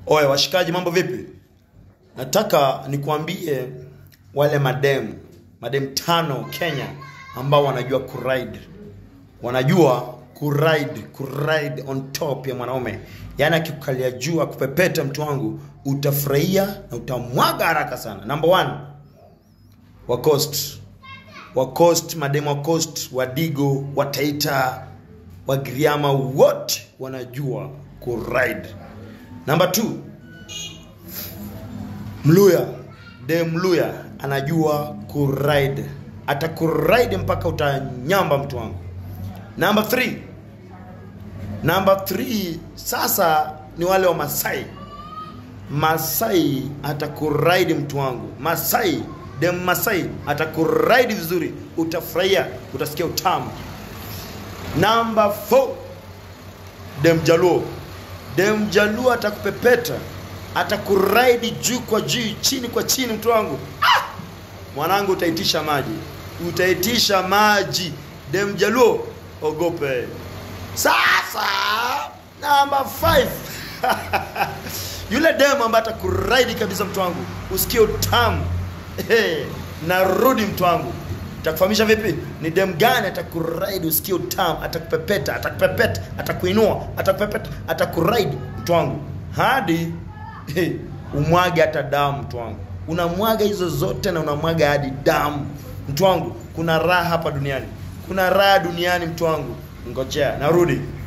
Oye washikaji, mambo vipi? Nataka nikuambie wale madem madem tano Kenya ambao wanajua kuride, wanajua kuride, kuride on top ya mwanaume, yaani akikukalia juu akupepeta, mtu wangu, utafurahia na utamwaga haraka sana. Number one, wa Coast, wa Coast, madem wa Coast, wa Digo, wa Taita, wa Giriama, wote wanajua kuride. Number two, Mluya, de Mluya anajua kuride, atakuride mpaka utanyamba mtu wangu. Number 3 number 3 sasa ni wale wa Masai. Masai atakuride mtu wangu, Masai de Masai atakuride vizuri, utafurahia, utasikia utamu. Number 4 dem Jaluo, dem Jaluo atakupepeta atakuraidi juu kwa juu, chini kwa chini, mtu wangu ah! Mwanangu, utaitisha maji, utaitisha maji. Dem Jaluo, ogope. Sasa namba 5 yule dem ambaye atakuraidi kabisa, mtu wangu, usikie utamu hey, narudi mtu wangu takufahamisha vipi ni dem gani atakuraidi usikie utamu atakupepeta atakupepeta atakuinua atakupepeta atakuraidi mtu wangu hadi hey, umwage hata damu mtu wangu unamwaga hizo zote na unamwaga hadi damu mtu wangu kuna raha hapa duniani kuna raha duniani mtu wangu ngojea narudi